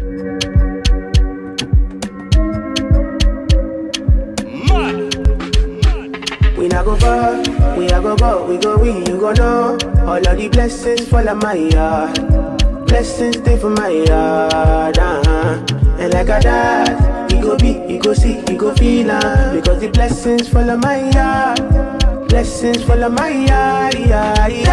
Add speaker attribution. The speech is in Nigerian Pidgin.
Speaker 1: We not go far, we a go go, we go we, you go know. All of the blessings fall on my yard. Blessings stay for my yard, uh-huh. And like a dad, you go be, you go see, you go feel uh, Because the blessings fall on my yard. Blessings fall on my yard, yard,